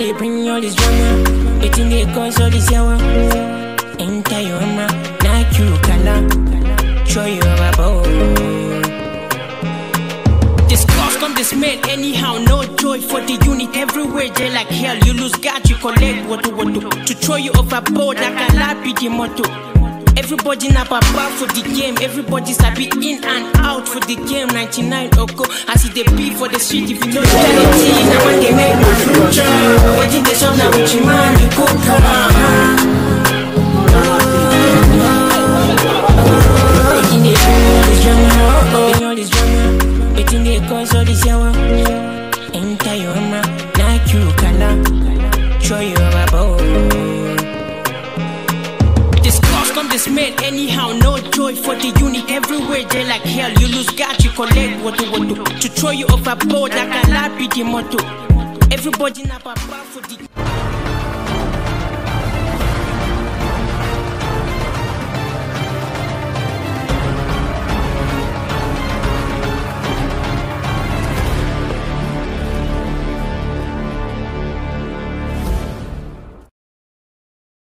they bring all this drama? Waiting they cause all this yawa. Enter your mama, not you color. Show you about. Discuss come dismay anyhow, no joy for the unit everywhere. They like hell, you lose God, you collect what to what to. To throw you overboard like a lab be the motto. Everybody nap about for the game, everybody sabi in and out for the game. 99 Oko, I see the beef for the street if you know reality. Now when they make my future, waiting the sun now with your man, you cook Waiting they bring all this drama, bring all this drama. Waiting they cause all this yawa. Enter your mama, not you color. Show you about. Discuss come dismay anyhow, no joy for the unit everywhere. They like hell, you lose God, you collect what to what to. To throw you overboard like a lab be the motto. Everybody nap about for the